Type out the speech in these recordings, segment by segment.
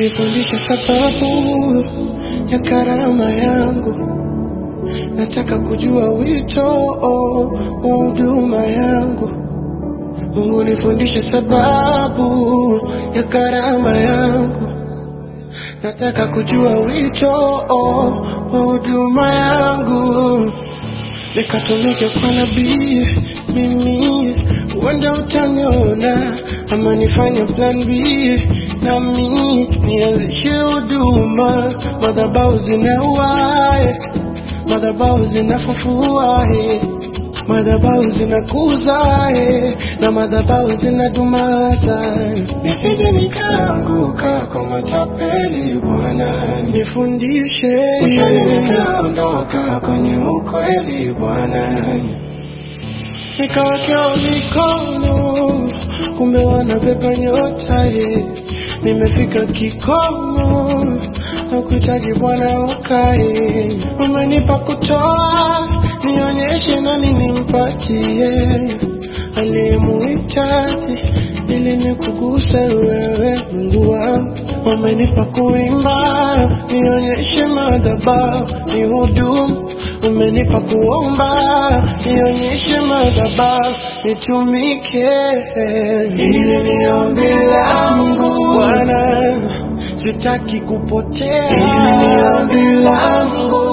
nifundishe sababu ya karama yangu. Nataka kujua wito wa huduma yangu. Mungu nifundishe sababu ya karama yangu. Nataka kujua wito wa huduma yangu. Nikatumike kwa nabii mimi, huenda utaniona ama nifanye plan B nami nianzishe huduma. Madhabahu zinauae, madhabahu zinafufua, eh. madhabahu zinakuza eh, na madhabahu zinadumaza. Nisije nikaanguka kwa matapeli, Bwana nifundishe, usije nikaondoka kwenye ukweli, Bwana nikawekewa mikono, kumbe wanabeba nyota ye. Nimefika kikomo, nakuhitaji Bwana ukae. Umenipa kutoa, nionyeshe nani nimpatie aliyemuhitaji ili nikuguse wewe, Mungu wangu. Umenipa kuimba, nionyeshe madhabahu ni hudumu umenipa kuomba, nionyeshe madhabahu nitumike. Hili ni ombi langu Bwana, sitaki kupotea. Hili ni ombi langu,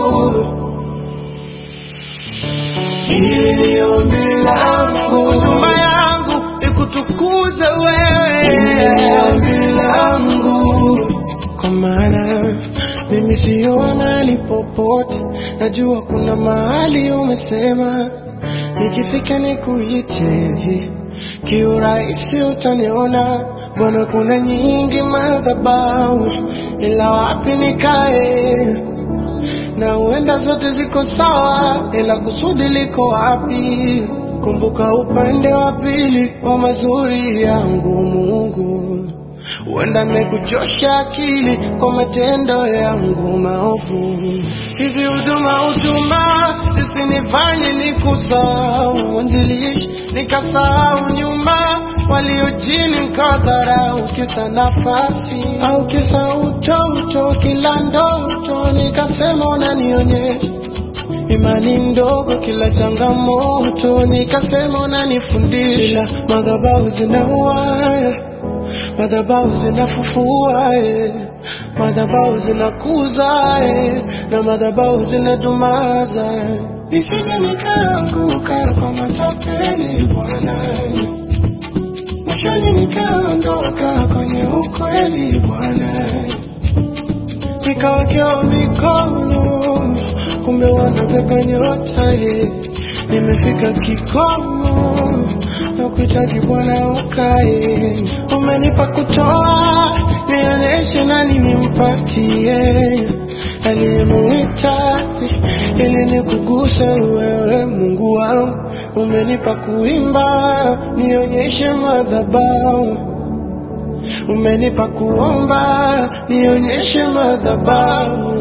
hili ni ombi langu, huduma yangu ikutukuze wewe. Hili ni ombi langu, kwa maana mimi siyo mahali popote, najua kuna mahali umesema nikifika nikuite, kiurahisi utaniona. Bwana, kuna nyingi madhabahu, ila wapi nikae? Na huenda zote ziko sawa, ila kusudi liko wapi? Kumbuka upande wa pili wa mazuri yangu Mungu huenda nimekuchosha akili kwa matendo yangu maovu. Hizi huduma huduma zisinifanye nikusahau mwanzilishi, nikasahau nyuma walio chini, nikadharau kisa nafasi au kisa utoto, kila ndoto nikasema unanionyesha imani ndogo, kila changamoto nikasema unanifundisha. Madhabahu zinauaya madhabahu zinafufua eh. madhabahu zinakuza eh. na madhabahu zinadumaza nisije nikaanguka kwa matapeli Bwana, mwishoni nikaondoka kwenye ukweli Bwana, nikawekewa mikono, kumbe wanabeba nyota eh. nimefika kikomo nakuhitaji Bwana ukae. Umenipa kutoa, nionyeshe nani nimpatie aliyemuhitaji ili nikuguse wewe, Mungu wangu. Umenipa kuimba, nionyeshe madhabahu. Umenipa kuomba, nionyeshe madhabahu.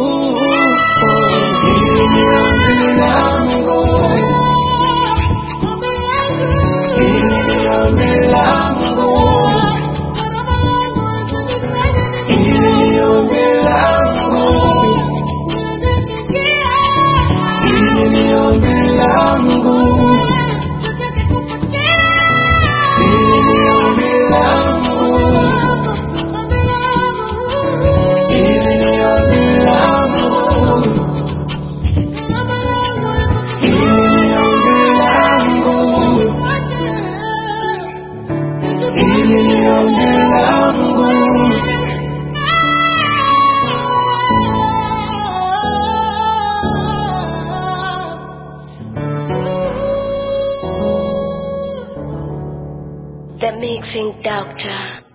Hili ni ombi langu. Hili ni ombi langu. Hili ni ombi langu. Hili ni ombi langu. Hili ni ombi langu. Hili ni ombi langu. Hili ni ombi langu. Hili ni ombi langu. The Mixing Doctor.